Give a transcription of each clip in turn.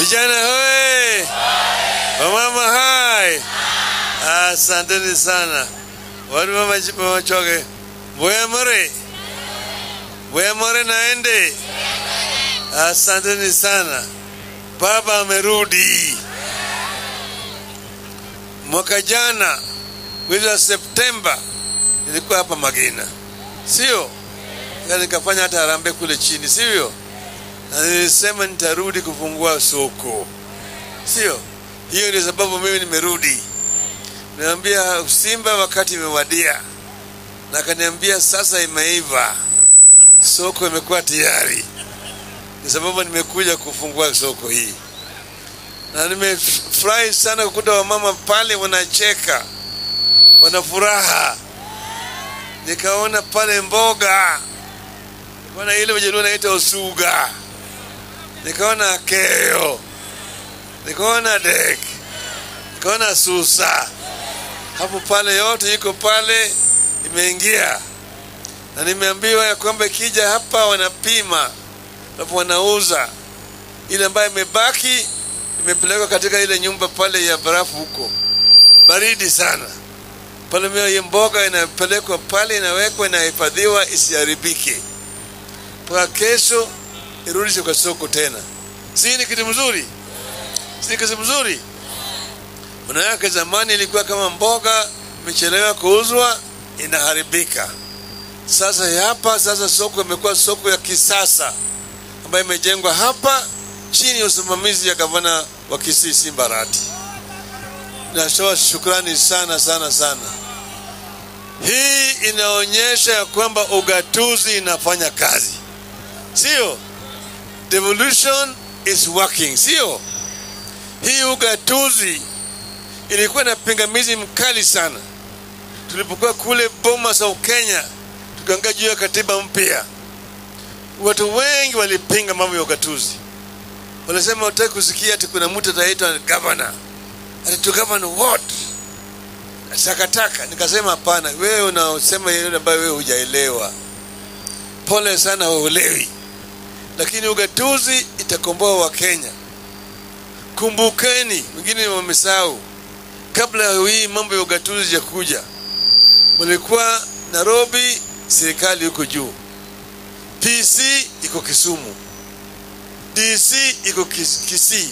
Vijana hoye! Wamama hai! Asanteni sana. Watu mama mama choge. Boya more. Boya more naende. Asanteni sana. Baba amerudi. Mwaka jana mwezi wa Septemba nilikuwa hapa Magina, sio? Na nikafanya hata harambee kule chini, sivyo? Na nilisema nitarudi kufungua soko, sio? Hiyo ndio sababu mimi nimerudi. Niambia Simba wakati imewadia, na akaniambia sasa imeiva, soko imekuwa tayari. Ni sababu nimekuja kufungua soko hii, na nimefurahi sana kukuta wamama pale wanacheka, wana furaha. Nikaona pale mboga, nikaona ile wajaluo naita usuga, nikaona keo, nikaona dek, nikaona susa hapo pale, yote iko pale, imeingia na nimeambiwa ya kwamba ikija hapa wanapima, alafu wanauza ile ambayo imebaki, imepelekwa katika ile nyumba pale ya barafu huko, baridi sana pale. Mio hii mboga inapelekwa pale, inawekwa, inahifadhiwa isiharibike mpaka kesho irudishwe kwa soko tena. Si ni kitu mzuri? Si kitu mzuri? Manake zamani ilikuwa kama mboga imechelewa kuuzwa inaharibika. Sasa hapa sasa soko imekuwa soko ya kisasa ambayo imejengwa hapa chini ya usimamizi ya gavana wa Kisii Simba Arati. Natoa shukrani sana sana sana. Hii inaonyesha ya kwamba ugatuzi inafanya kazi, sio? Devolution is working, sio? Hii ugatuzi ilikuwa na pingamizi mkali sana tulipokuwa kule Bomas of Kenya, tukiangaa juu ya katiba mpya. Watu wengi walipinga mambo ya ugatuzi, walisema wataki kusikia ati kuna mtu ataitwa governor, ati to govern what takataka. Nikasema hapana, wewe unaosema yale ambayo wewe hujaelewa. Pole sana, huelewi, lakini ugatuzi itakomboa Wakenya. Kumbukeni, wengine wamesahau kabla ya hii mambo ya ugatuzi ya kuja, mulikuwa Nairobi, serikali yuko juu, PC iko Kisumu, DC iko Kis- Kisii,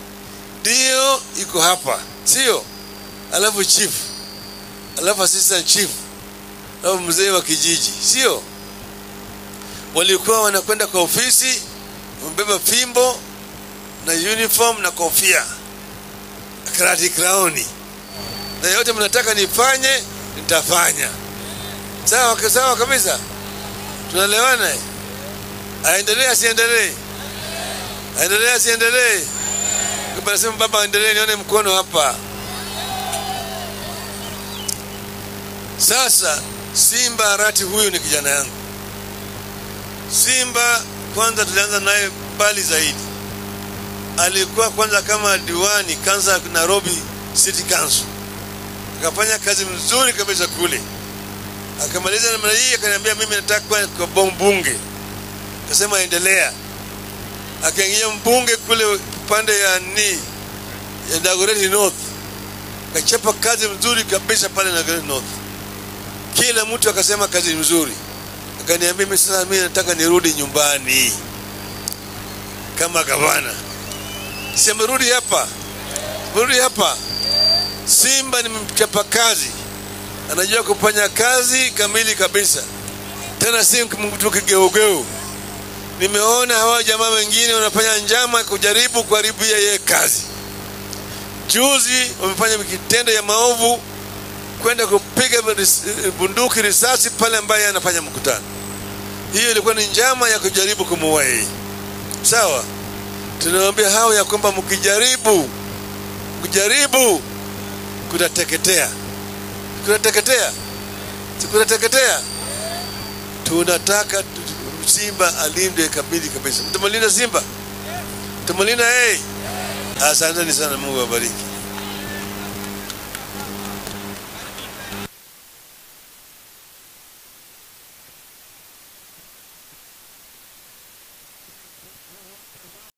dio iko hapa, sio? Alafu chief, alafu assistant chief, alafu mzee wa kijiji, sio? Walikuwa wanakwenda kwa ofisi, wamebeba fimbo na uniform na kofia karati kraoni na yote mnataka nifanye nitafanya. Sawa sawa kabisa, tunaelewana. eh? Aendelee asiendelee? Aendelee asiendelee? Kama nasema baba aendelee, nione mkono hapa. Sasa Simba Arati huyu ni kijana yangu. Simba kwanza tulianza naye mbali zaidi alikuwa kwanza kama diwani kanza Nairobi City Council, akafanya kazi mzuri kabisa kule. Akamaliza namna hii, akaniambia mimi nataka kuwa kwa bunge. Akasema endelea. Akaingia mbunge kule upande ya ni ya Dagoretti North, akachapa kazi mzuri kabisa pale Dagoretti North. Kila mtu akasema kazi mzuri. Akaniambia mimi sasa, mimi nataka nirudi nyumbani kama gavana si amerudi hapa, amerudi hapa. Simba ni mchapa kazi, anajua kufanya kazi kamili kabisa, tena si mtu kigeugeu. Nimeona hawa jamaa wengine wanafanya njama kujaribu kuharibia yeye kazi. Juzi wamefanya kitendo ya maovu kwenda kupiga ris- bunduki risasi pale ambaye anafanya mkutano. Hiyo ilikuwa ni njama ya kujaribu kumuua yeye, sawa? tunawaambia hao ya kwamba mkijaribu mkijaribu kutateketea kutateketea si kutateketea tunataka tu- simba alindwe kamili kabisa mtamlinda simba mtamlinda yeye asanteni sana mungu awabariki